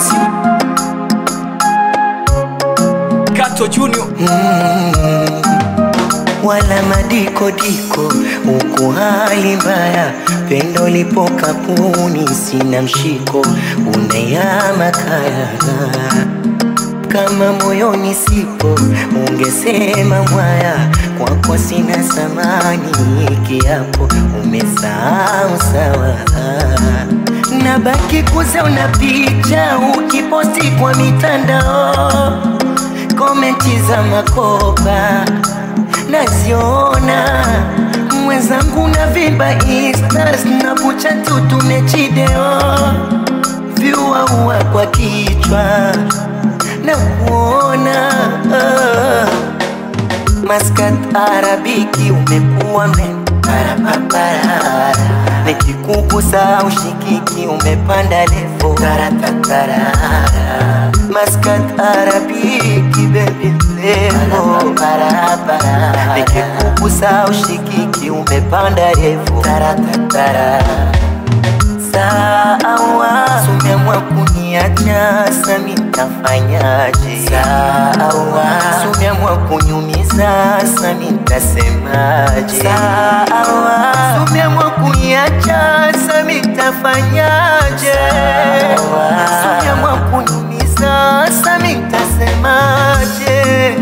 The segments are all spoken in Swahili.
miss you. Kato Junior. wala madikodiko huku hali mbaya, pendo lipo kapuni, sina mshiko, unayama kaya kama moyoni sipo, ungesema mwaya, kwako sina samani, kiapo umesahau sawa nabaki kuzauna picha ukiposti kwa mitandao, komenti za makopa naziona mwenzangu na vimba instas na kucha tu tumechideo vyuaua kwa kichwa na kuona ah. Maskat Arabiki umekuwa mparapapara nikikugusa ushikiki umepanda levo taratatara Maskat Arabiki baby levo parapara nikikugusa ushikiki umepanda levo taratatara Sawa, sumeamua kuniacha, sasa nitafanyaje? Sawa, sumeamua kuniumiza, sasa nitasemaje? Sawa, sumeamua kuniacha, sasa nitafanyaje? Sawa, sumeamua kuniumiza, sasa nitasemaje?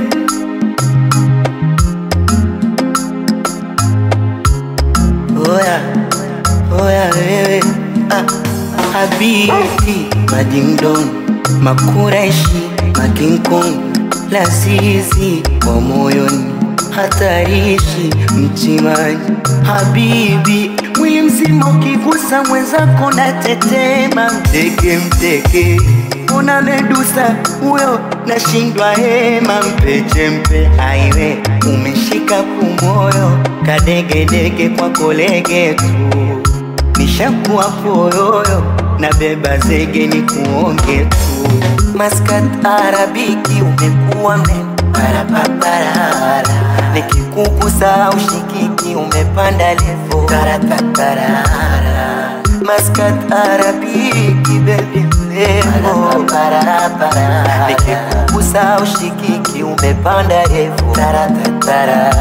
Oya, oya wewe ah, Habibti Madingdon Makureshi Makinkong Lazizi wa moyoni hatarishi mtimani Habibi mwili mzima ukigusa mwenzako na tetema mteke mteke una medusa huyo nashindwa hema mpeche mpe aiwe umeshika kumoyo kadegedege kwa kolege tu nishakuwa poyoyo na beba zege ni kuonge tu Maskat Arabiki umekuwa mparapapara nikikugusa ushikiki umepanda levo taratatara Maskat Arabiki baby levo parapara nikikugusa ushikiki umepanda levo taratatara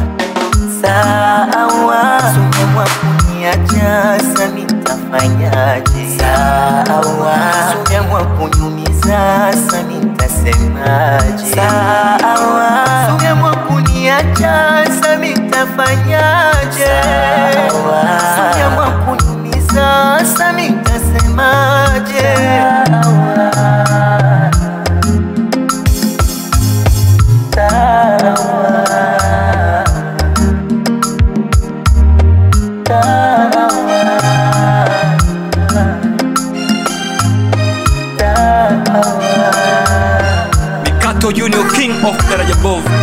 Sawa, sumeamua kuniacha, sasa nitafanyaje? Sawa, sumeamua kuniumiza, sasa nitasemaje? Sawa, sumeamua kuniacha, sasa nitafanyaje? Sawa, sumeamua kuniumiza, sasa nitasemaje? Sawa. Mikato Junior, king of Daraja Bovu.